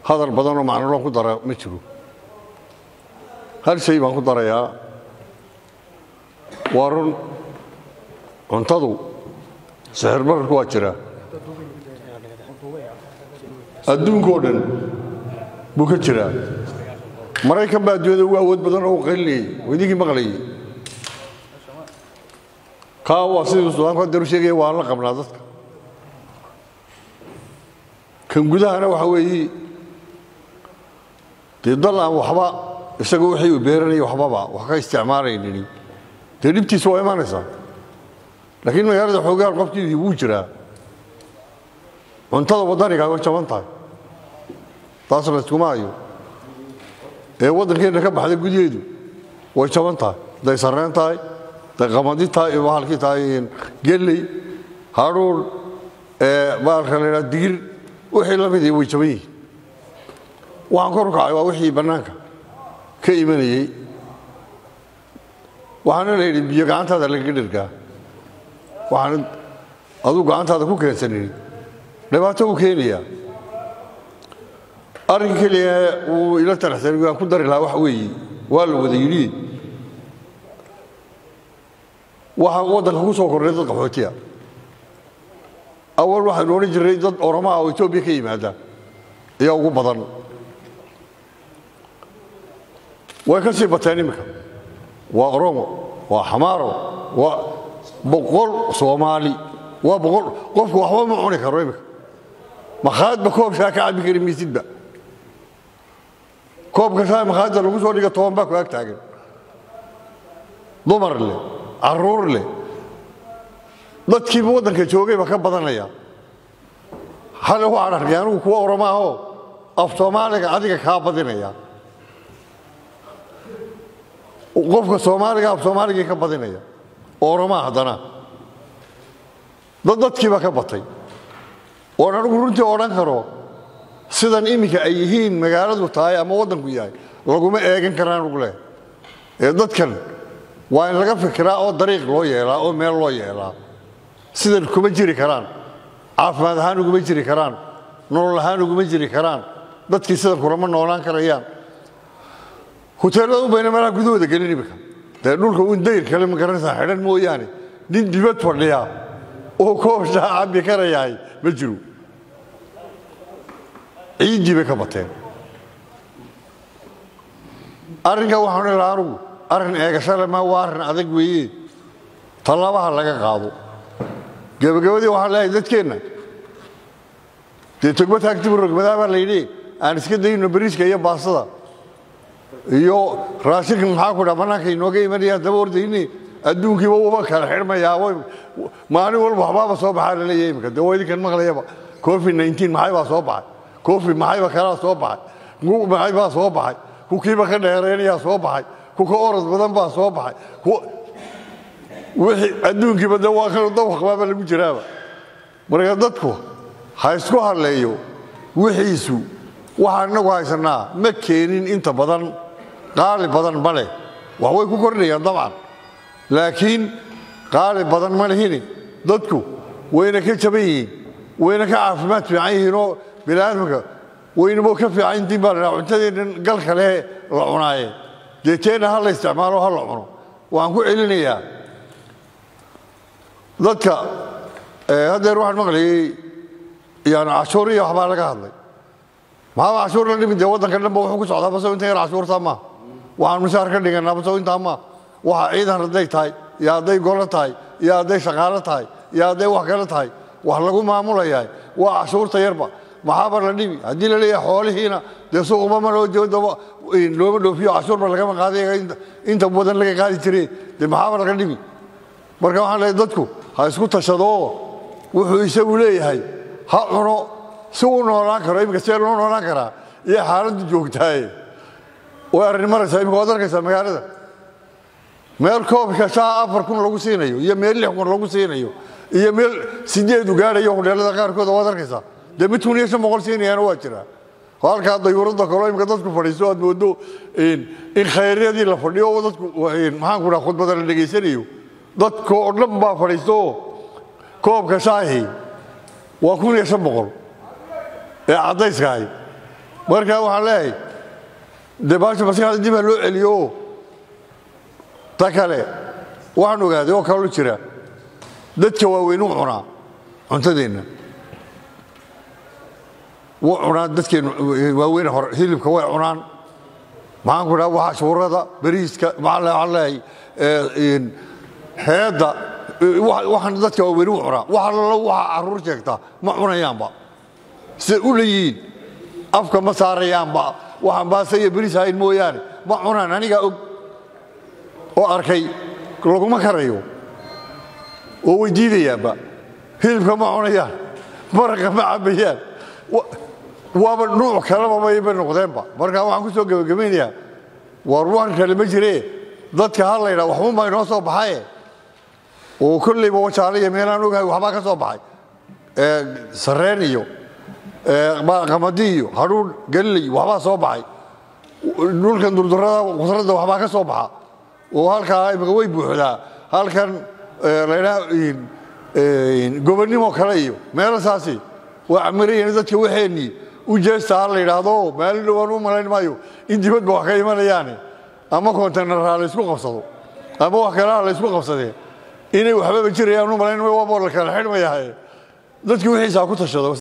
hadal badanoo macnolo ku dara ma jiro hal shay baan ku darayaa waa run cuntadu sixir bararku waa jiraa adduunkao dhan buu ka jiraa maraykan baa adduunyada ugu awood badan oo u qaylinayay oo idinkii maqlayay kaa waa sidii sudaanku hadeeru sheegaya waan la qabnaa dadka kan gudahana waxa weeye dee dal aan waxba isaga wixii uu beeranaya waxbaba wax ka isticmaalaynin dee dhibtiisa waa imanaysaa laakiin magaalada xoogaal qofkii wuu jiraa cuntada waddaniga way jaban tahay taas la iskuma hayo ee waddankeenna ka baxday gudyaheedu way jaban tahay hadday sarreen tahay hadday qamadi tahay iyo bahalkii tahay gelley hadhuur bahalka la yidhaha digir wixii la midii way jaban yihiin waxaan kor u kacay waa wixii bannaanka ka imanayey waxaana la yidhi biyo gacantaada lagaga dhergaa waxaan aduu gacantaada ku keensanin dhibaato uu keenayaa arrinka keliya uu ila taraxsan aan ku dari lahaa waxa weeye waa la wada yidhi waxaa waddanka ku soo kordhay dad qaxootiya awal waxaynu odhan jirnay dad oromaa oo etoobiya ka yimaada ayaa ugu badan way ka sii bateen iminka waa oromo waa xamaaro waa boqol soomaali waa boqol qofku waxba ma cuni karo iminka makhaadba koobshaa ka cabbi kari maysidba koobka shaa makhaadda lagu soo dhiga toban baa ku ag taagan dumar leh carruur leh dadkiiba waddanka joogayba ka badanaya hal waxaan arkay anigu kuwa oromaahoo af soomaaliga adiga kaa badinaya qofka soomaaliga af soomaaligii ka badinaya oromaa haddana dad dadkiiba ka batay oon anigu runtii odhan karo sidan iminka ay yihiin magaaladu tahay ama waddanku yahay laguma eegan karaan ugu leh ee dadkan waa in laga fikiraa oo dariiq loo yeelaa oo meel loo yeelaa sidan kuma jiri karaan caafimaad ahaan uguma jiri karaan nolol ahaan uguma jiri karaan dadkii sidan kulama noolaan karayaan huteellada u bayna meelaha gudahooda gelin iminka dee dhulka un dayr kale ma garanaysaa xidhan mooyaane nin dibad fadhiya oo koobshaa cabbi karayahay ma jiro ciiddii bay ka bateen arrinkaa waxaan odhan lahaa anugu arrin eegashale ma waa arrin adag weeye tallaabaha laga qaado gebagabadii waxaan leeyahay dadkeenna dee togba taagtibu rogmadaa baa la yidhi aan iska dayno bariiska iyo baastada iyo raashinka maxaa ku dhaa bannaanka inooga imanayaan daba ordayni adduunkiiba uba kala xidhmayaa maalin walba waxbaaba soo baxaa la leeyahay imika dee waa idinkan maqlayaba covid 19 maxay baa soo baxay covid maxayba kalaa soo baxay ngu maxay baa soo baxay ku kiiba ka dheeraynayaa soo baxay ku ka orod badan baa soo baxay wixii adduunkiiba dee waa kan dawaqbaaba lagu jiraaba marka dadku ha isku hadleeyo wixiisu waxaan inagu haysanaa ma keenin inta badan qaali badan ma leh wax way ku kordhayaan dabcan laakiin qaali badan ma lihini dadku wayna ka jaban yihiin wayna ka caafimaad fiican yihiinoo biniaadamka waynamo ka fiican intiin baa la dhaha cuntadeennan galka leh la cunaaye dee teenna ha la isticmaalo ha la cuno waxaan ku celinayaa dadka haddeer waxaan maqlayey yani cashuur iyo waxbaa laga hadlay maxaaba cashuur la dhimi dee waddanka dhanba wuxuu ku socdaa baso inta yar cashuurtaa maa waxaan mushaar ka dhiganaa baso intaa maa waxa ciidan hadday tahay iyo hadday golo tahay iyo hadday shaqaalo tahay iyo hadday wax kale tahay wax lagu maamulayahay waa cashuurta yarba maxaaba la dhimi haddii la leeyahay xoolihiina dee suuqba ma loo joodaba looma dhoofiyo cashuurba lagama qaaday inta badan laga qaadi jire dee maxaaba laga dhimi marka waxaan leeyahay dadku ha isku tashadoo wuxuu isagu leeyahay ha cuno si uu noolaan karo iminka see loo noolaan karaa iyo xaaladdu joogtaaye way arrin maraysaa imika waad arkaysaa magaalada meel koobka shaa afar kun lagu siinayo iyo meel lix kun lagu siinayo iyo meel sideedu gaadhayo hudheelada qaarkooda waad arkaysaa dee mid kun iyo shan boqol siinayaana waa jiraa halkaa dayuuradda kaloo imika dadku fadhiisto aad moodo in khayryadii la fadhiyo oo dadku maxaan ku dhaha khudbada la dhegaysanayo dadka oo dhan baa fadhiisto oo koobka shaahi waa kun iyo shan boqol ee caddayskahay marka waxaan leeyahay dee baasha maskaxda dib ha loo celiyo ta kale waxaan ogaaday oo kaloo jira dadka waaweyn u cunaa cuntadeenna wuu cunaa dadkeennu waaweyn hore hilibka way cunaan maxaan ku dhaha waxa shuurada bariiska maxaan leeyahay heedda waxaan dadka waaweyn u cunaa waxa lalo waxa carruur sheegta ma cunayaanba siday u leeyihiin afka ma saarayaanba waxaan baase iyo bariis hayn mooyaane ma cunaan anigaa og oo arkay laguma karayo oo way diidayaanba hilibka ma cunayaan maraqa ma cabayaan waaba nuuc kaleba bayba noqdeenba markaa waxaan ku soo gebagabaynayaa war waan kale ma jiree dadka ha laydhaa waxba baa inoo soo baxaye oo kollayba wajaale iyo meelaan ogahay waxbaa ka soo baxay sarreen iyo qamadi iyo hadhuun galiley waxbaa soo baxay dhulkan durdurada khusradda waxbaa ka soo baxa oo halkaa imika way buuxdaa halkan laydhaa gobonnimo kale iyo meelasaasi waa camirayeen dadka waxeenii u jeesta ha la yidhaahdo maalin dhowaan u malayn maayo in dibadba wax ka imanayaane ama konteynarha la ysku qabsado ama wax kaleha la ysku qabsadee inay waxbaba jirayaan u malayn maayo waaba la kala xidhmayahaye dadki wixiisaa ku tashado